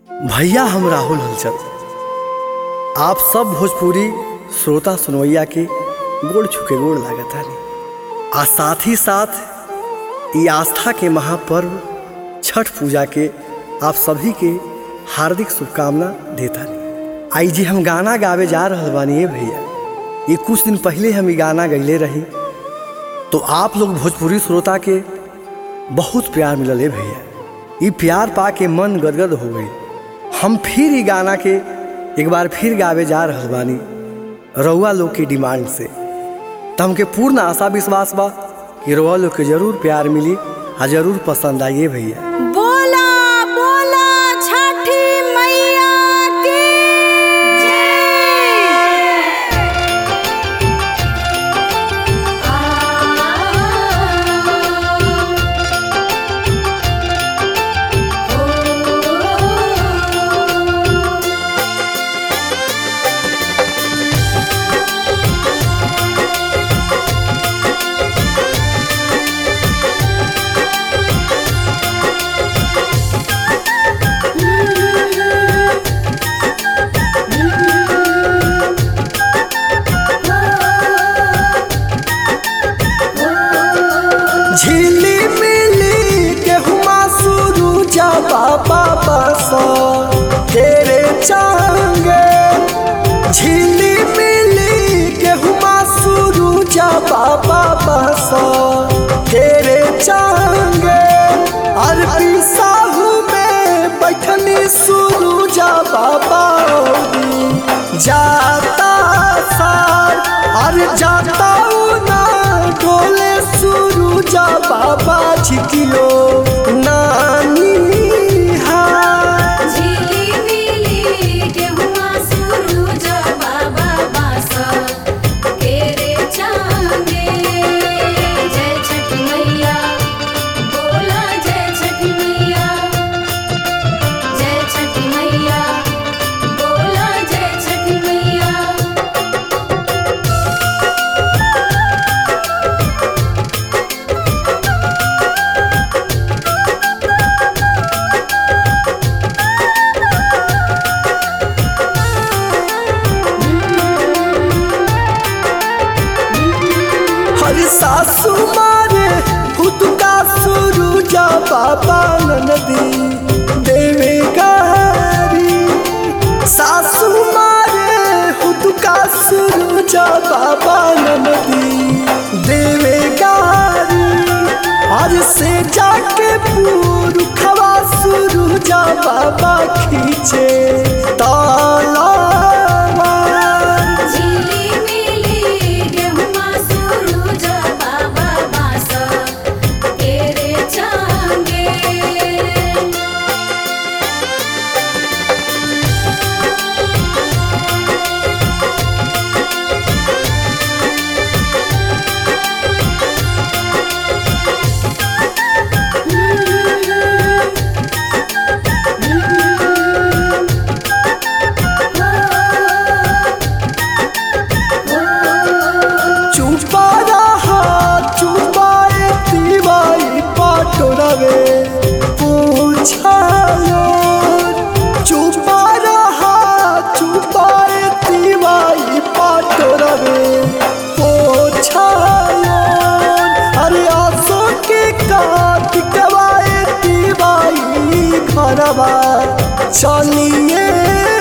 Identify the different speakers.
Speaker 1: भैया हम राहुल हलचल आप सब भोजपुरी श्रोता सुनवैया के गोड़ छुके गोड़ लागत हनी आ साथ ही साथ ये आस्था के महापर्व छठ पूजा के आप सभी के हार्दिक शुभकामना देता नहीं आई जी हम गाना गावे जा रहल बानी ए भैया ये कुछ दिन पहले हम ये गाना गैले रही तो आप लोग भोजपुरी श्रोता के बहुत प्यार मिलल है भैया ये प्यार पा के मन गदगद हो गई हम फिर ये गाना के एक बार फिर गावे जा रहल बानी रउआ लोग के डिमांड से तो हमके पूर्ण आशा विश्वास बा कि रउआ लोग के जरूर प्यार मिली आ जरूर पसंद आइए भैया
Speaker 2: बोला बोला छठी मैया की
Speaker 1: झिली मिली गेहुमा शुरू जा बाबा बसा तेरे चांगे झिली मिली गेहुमा शुरू जा बाबा बसा तेरे चांगे अरबी साहू में बैठनी शुरू जा बाबा जाता सार अरे जाता ना डोले शुरू जा बाबा झिकियो नानी हाय
Speaker 2: झिली मिली गेहुआ सुरूज बाबा बासा केरे चांगे जय छठी मैया बोला जय छठी मैया जय छठी मैया बोला जय छठी मैया
Speaker 1: हर सासू मारे खुद का शुरू जा बाबा ननदी देवे गारी सासू मारे खुद का शुरू जा बाबा ननदी देवे गारी हर से जाके पूर खवा शुरू जा बाबा खींचे ताला
Speaker 2: झिली मिली गेहुआ सुरूज बाबा बासा केरे चांगे
Speaker 1: चुपा रहा चुपाए दीवाई पाटोरवे पूछायो चुपा रहा चुपाए दीवाई पाटोरवे पूछायो अरे आसो के काट कवाए दीवाई घरवा चलिए